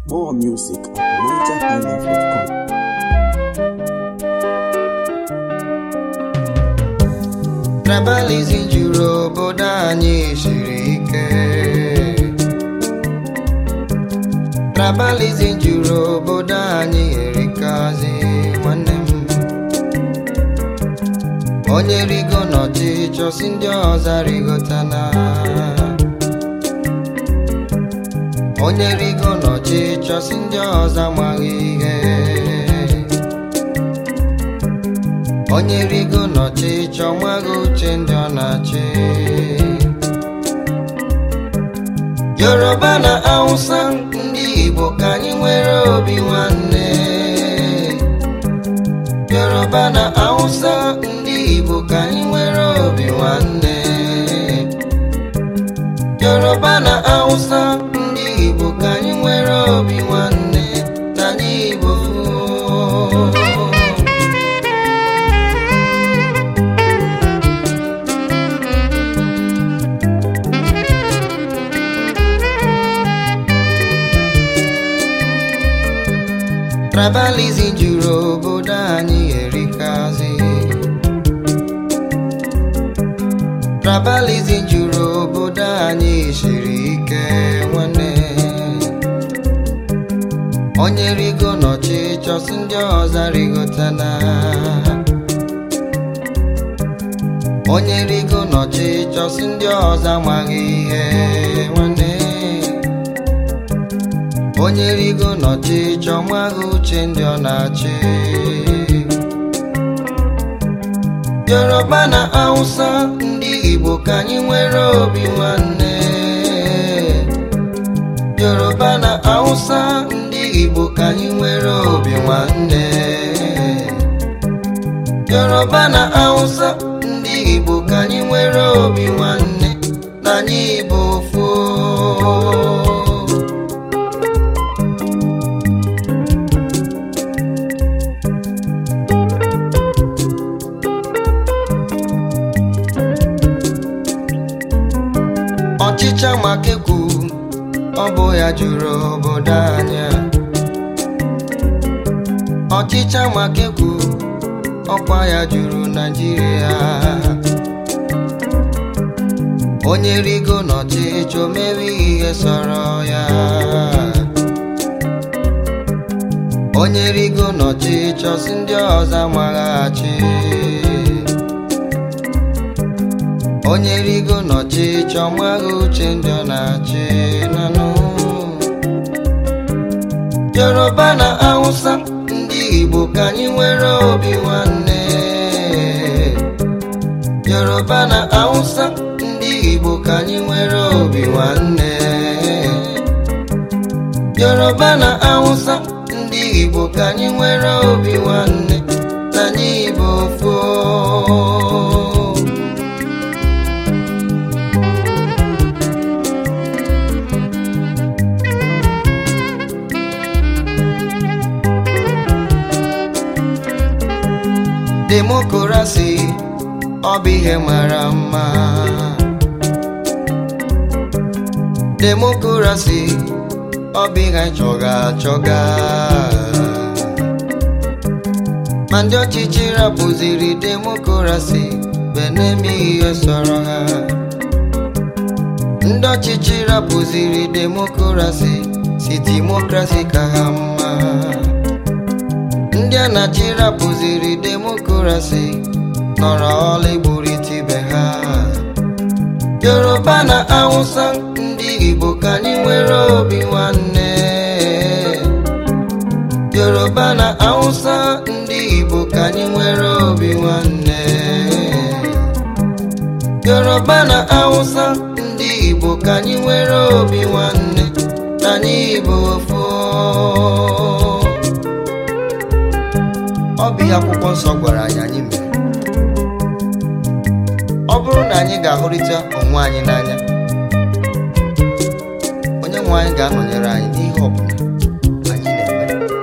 More music at nigerhighlife.com. Tribalism juru obodo anyị siri ike Tribalism juru obodo anyị erikazi nwanne m onye rigo n'ọchịchọ si ndị ọzọ rigotana onye rigo n'ọchịchọ si ndị ọzọ amaghị ihe onye rigo n'ọchịchọ nwaghị uche ndị ọ na-achị yoruba na hausa ndị igbo ka anyị nwere obi nwanne yoruba na hausa ndị igbo ka anyị nwere obi nwanne yoruba na hausa ndị igbo ka anyị nwere obi nwanne na anyị igbo Tribalism juru obodo anyị erikazi Tribalism juru obodo anyị siri ike nwanne onye rigo n'ọchịchọ si ndị ọzọ rigotana onye rigo n'ọchịchọ si ndị ọzọ amaghị ihe nwanne onye rigo n'ọchịchọ nwaghị uche ndị ọ na-achị yoruba na hausa ndị igbo ka anyị nwere obi nwanne yoruba na hausa ndị igbo ka anyị nwere obi nwanne yoruba na hausa ndị igbo ka anyị nwere obi nwanne na anyị igbo foo ọchịcha makekwu ọ bụ ya juru obodo anyị a. ọchịcha makekwu ọkwa ya juru naijiria onye rigo n'ọchịchị o mewe ihe sọrọ ya onye rigo n'ọchịchị si ndị ọzọ amaghachi onye rigo n'ọchịchọ nwaghị uche ndị ọ na-achị nanụ yoruba na hausa ndị igbo ka anyị nwere obi nwanne yoruba na hausa ndị igbo ka anyị nwere obi nwanne yoruba na hausa ndị igbo ka anyị nwere obi nwanne na anyị igbo foo demokrasi ọ bụ ihe mara mma demokrasi ọ bụ ihe anyị chọga achọga ma ndị ọchịchị rapụziri demokrasi benemi ihe sọrọ ha ndị ọchịchị rapụziri demokrasi si demokrasi ka ha mma ndị a na-achị rapụziri demokrasi nọrọ ọla igburite ibe ha yoruba na hausa ndị igbo ka anyị nwere obi nwanne yoruba na hausa ndị igbo ka anyị nwere obi nwanne yoruba na hausa ndị igbo ka anyị nwere obi nwanne na anyị igbo foo ọ bụ ihe akwụkwọ nsọ gwara anyị anyị mere ọ bụrụ na anyị ga-ahụrịta onwe anyị n'anya onye nwe anyị ga-anọnyere anyị n'ihe ọ bụla anyị na-eme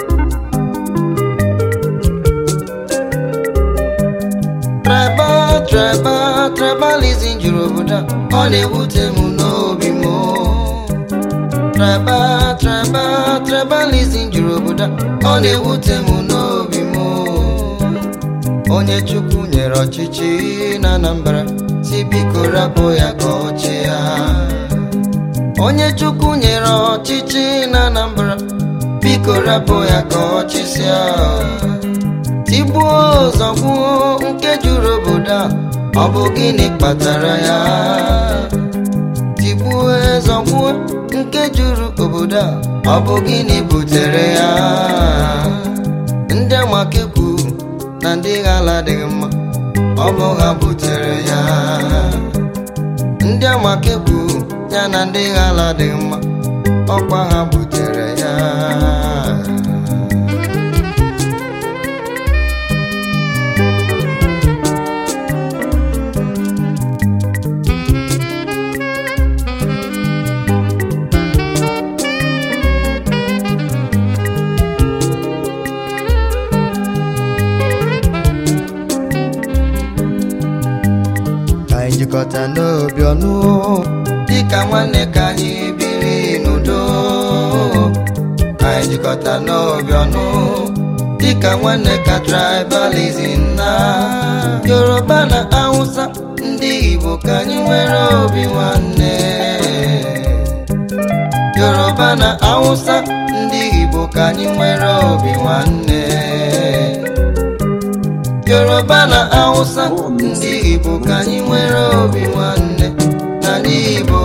tribal tribal tribalism juru obodo a ọ na-ewute m n'obi m tribal tribal tribalism juru obodo a, ọ na-ewute m n'obi m onye chukwu nyere ọchịchị na Anambra si biko rapụ ya ka ọ chịa onye chukwu nyere ọchịchị na Anambra biko rapụ ya ka ọ chịsịa tigbuo zọgbuo nke juru obodo a ọ bụ gịnị kpatara ya tigbuo zọgbuo nke juru obodo a ọ bụ gịnị butere ya ndị amakekwu na ndị ghala adịghị mma ọ bụ ha butere ya ndị amakekwu ya na ndị ghala adịghị mma ọkwa ha butere ya ka anyị jikọta n'obi ọnụ dịka nwanne ka anyị biri n'udo ka anyị jikọta n'obi ọnụ dịka nwanne ka tribalism na yoruba na hausa ndị igbo ka anyị nwere obi nwanne yoruba na hausa ndị igbo ka anyị nwere obi nwanne yoruba na hausa ndị igbo ka anyị nwere obi nwanne n'ala igbo